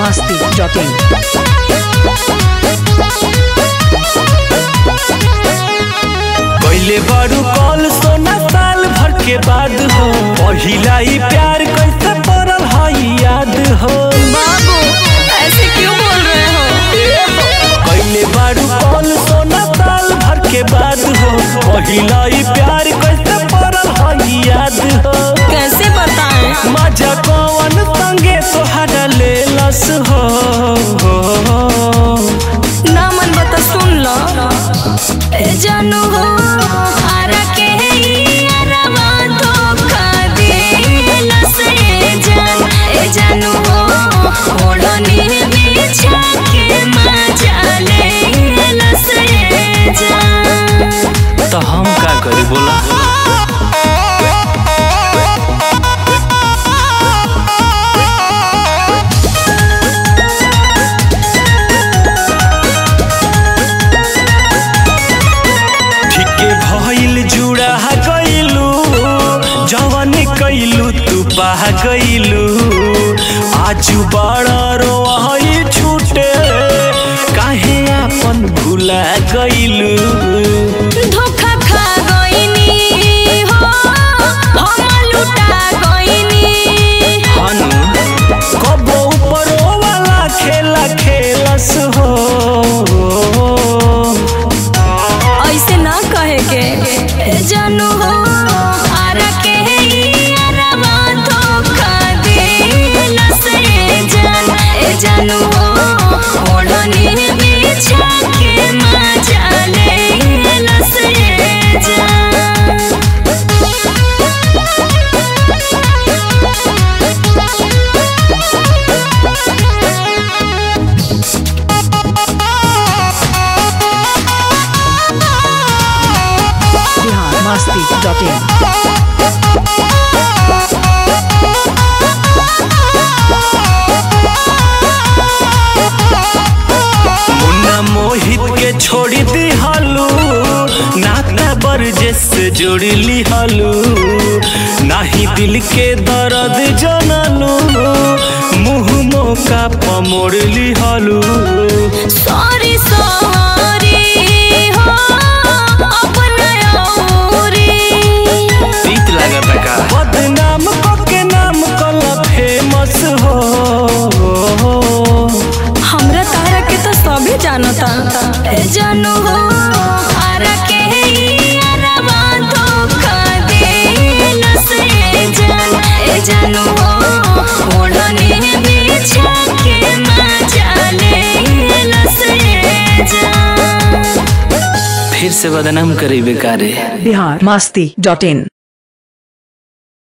masti.in. पहले बारू call सोना साल भर के बाद हो पहिला ही प्यार कैसे पड़ल हई याद हो बाबू ऐसे क्यों बोल रहे हो पहले बारू कॉल सोना साल भर के बाद हो पहिला ही प्यार कैसे पड़ल हई याद हो कैसे बताएं मजा कौन संगे तोहरा ले लस हो ना मन बता सुन लो ए जानू हो आरा के यारवा धोखा देला से जान ए जानू हो ओढ़नी बिछा के मजा लेला से जान तो हम का करी बोला ठीके भइल जुड़ा गइलू जवन कइलू तू पाह गइलू आजू बड़ा रोई छूटे काहे आपन भुला गइलू धोखा खा गइनी हो हम लुटा गइनी हनु कबो ऊपरो वाला खेला खेलस हो ऐसे ना कहे के ए जानू हो आरा के यारवा धोखा देला से जान ए जानू हो ओढ़नी बिछा के मजा लेला से जान Bihar masti.in. मुन्ना मोहित के छोड़ी दिहलू नाता बरजे से जोड़ी लिहलू नाही दिल के दर्द जनलू मुंह मौका पमोड़ लिहलू सॉरी सॉरी हो अपना औरी तीत लागत का बदनाम के नाम कल फेमस हो हमरा तारा के तो सभी जानता ए जानू हो आरा के यारवा धोखा देला से जान ए जानू हो ओढ़नी बिछा के मजा लेला से जान फिर से बदनाम करी बेकारे Bihar masti.in.